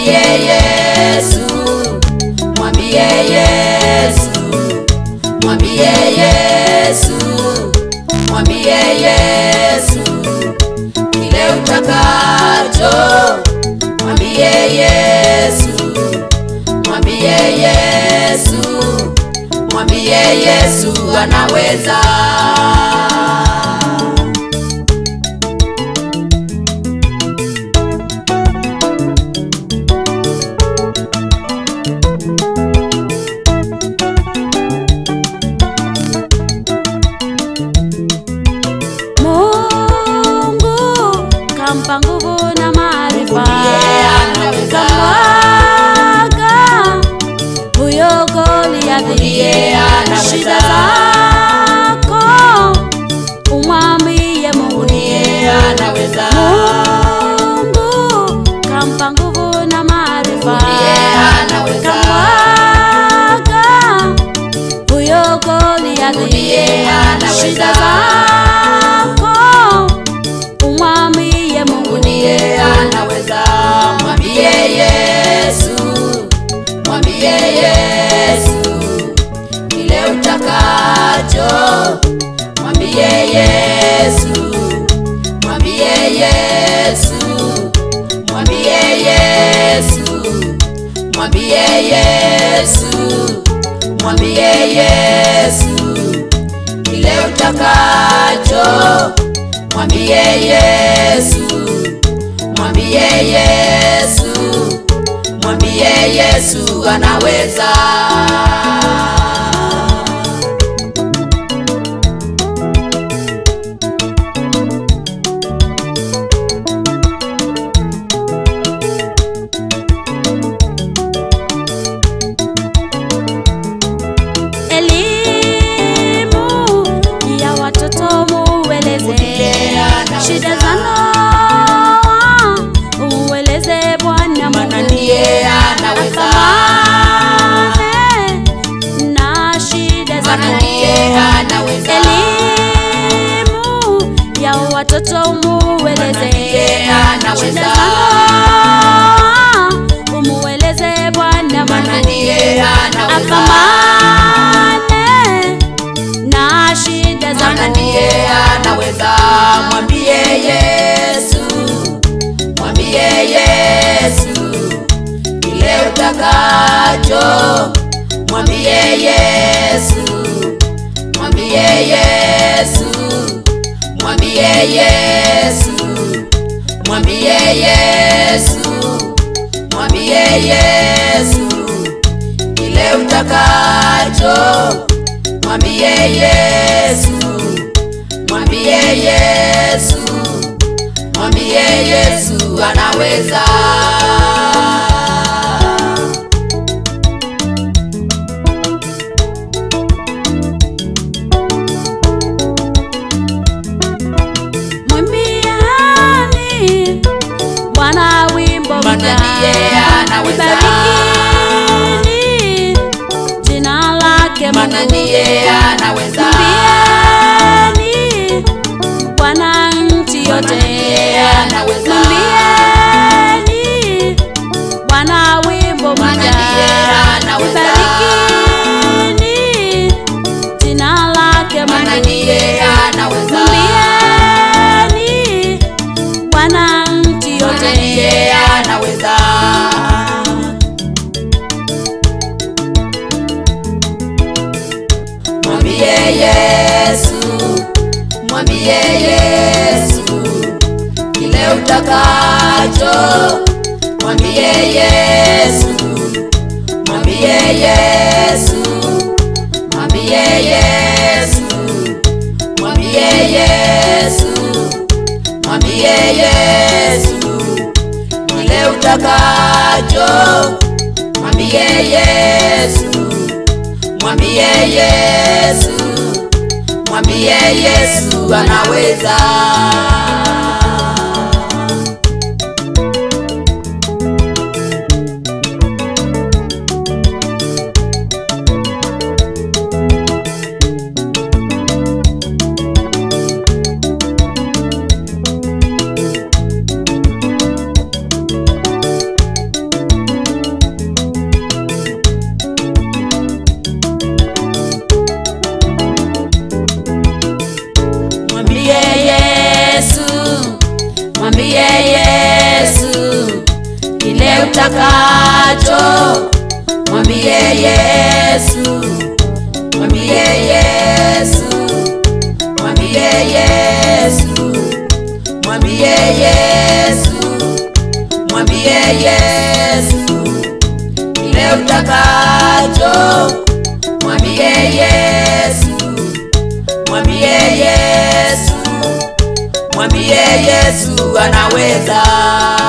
mwambie Yesu, mwambie Yesu, mwambie Yesu, mwambie Yesu kile utakacho, mwambie Yesu, mwambie Yesu, mwambie Yesu anaweza. Mungu kampa nguvu na maarifa, Ndiye anaweza. kamwaga huyo Goliathi. Ndiye anaweza. Shida zako umwambie Mungu, Ndiye anaweza. Mungu kampa nguvu na maarifa, Ndiye anaweza. kamwaga huyo Goliathi. Ndiye anaweza. Shida zako umwambie Mungu, Ndiye anaweza. Mwambie Yesu, mwambie Yesu kile utakacho. Mwambie Yesu, mwambie Yesu, mwambie Yesu, mwambie Yesu, mwambie Yesu kile utakacho. Mwambie Yesu, mwambie Yesu, mwambie Yesu anaweza. elimu ya watoto mueleze Ndiye anaweza. shida za ndoa umueleze Bwana Maana Mungu ndiye anaweza. Apambane na shida Maana zako ndiye anaweza. elimu ya watoto umueleze Maana ndiye anaweza. shida za ndoa umueleze Bwana Maana Mungu ndiye anaweza. apambane na shida Maana zako ndiye anaweza. Mwambie Yesu, mwambie Yesu kile utakacho. Mwambie Yesu, mwambie Yesu, mwambie Yesu, mwambie Yesu, mwambie Yesu kile utakacho. Mwambie Yesu, mwambie Yesu, mwambie Yesu anaweza. mwimbiani Bwana wimbo Maana mpya. ndiye anaweza. Libarikini jina lake Maana Mungu. ndiye anaweza. Mwimbieni Bwana nchi Maana yote ndiye anaweza. Mwimbieni Bwana wimbo Maana mpya. ndiye anaweza. Libarikini jina lake Maana Mungu. ndiye anaweza. Mwimbieni Bwana nchi Maana yote ndiye anaweza. Mwambie Yesu, mwambie Yesu kile utakacho. Mwambie Yesu, mwambie Yesu, mwambie Yesu, mwambie Yesu, mwambie Yesu kile utakacho. Mwambie Yesu, mwambie Yesu, mwambie Yesu anaweza. utakacho, mwambie Yesu, mwambie Yesu, mwambie Yesu, mwambie Yesu, mwambie Yesu kile utakacho, mwambie Yesu, mwambie Yesu, mwambie Yesu anaweza.